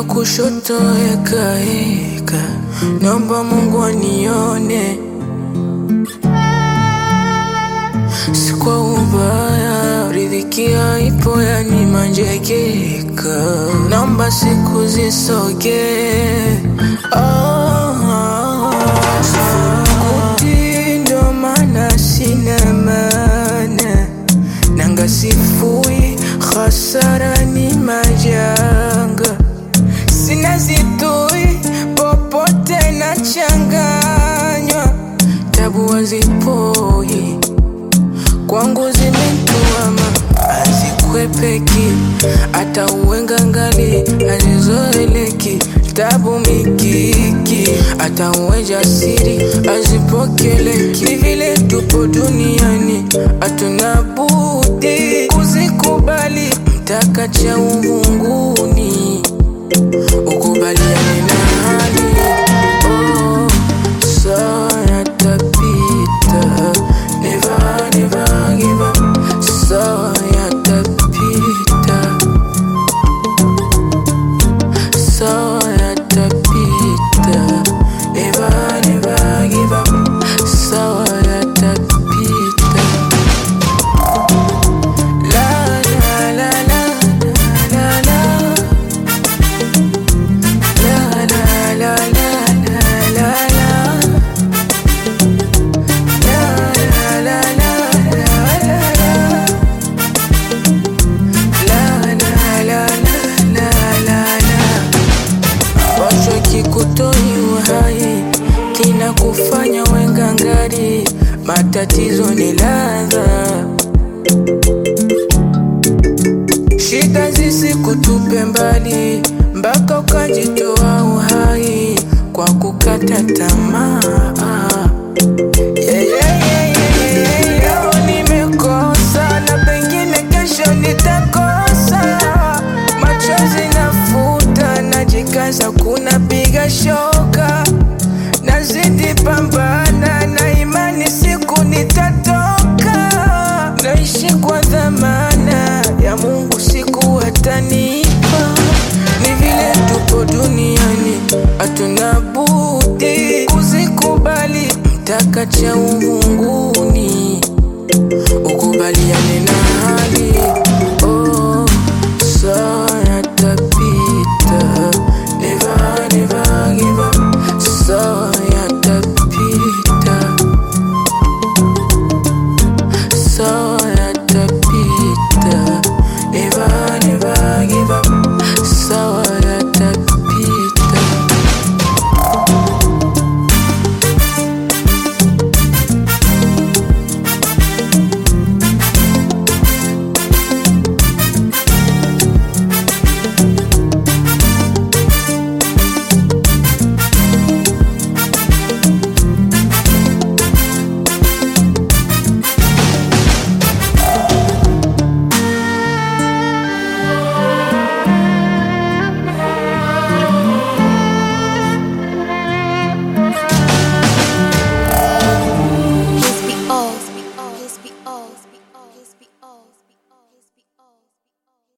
kushoto eka eka, naomba Mungu anione, si kwa ubaya, riziki ipo yani manjekeka, naomba siku zisoge oh, sifukuti ndo maana sina maana nanga sifui, hasara ni majanga, sina zitui popote na changanywa, tabu hazipoi kwangu zimetuama, hazikwepeki, hata uwenga ngali hazizoeleki, tabu mikiki, hata uwe jasiri hazipokeleki. Ni vile tupo duniani, hatuna budi kuzikubali, mtaka cha uvunguni ukubaliane na hali oh, sawa yatapita, never never give up, sawa yatapita, sawa yatapita, never never give up, sawa yatapita. La la la la la la. La la la la la la la. La la la la la la la. La la la la la la la. Ambacho kikutoi uhai kinakufanya wengangari, matatizo ni ladha shida zisikutupe mbali mpaka ukajitoa uhai kwa kukata tamaa. Yeah, yeah, yeah, yeah, yeah. Leo nimekosa na pengine kesho nitakosa, machozi nafuta, najikaza, kuna piga shoka, nazidi pambana na imani, siku nitatoka, naishi kwa dhamana ya Mungu, siku atanipa. Ni vile tupo duniani, hatuna budi kuzikubali, mtaka cha uvunguni ukubaliane na hali oh, sawa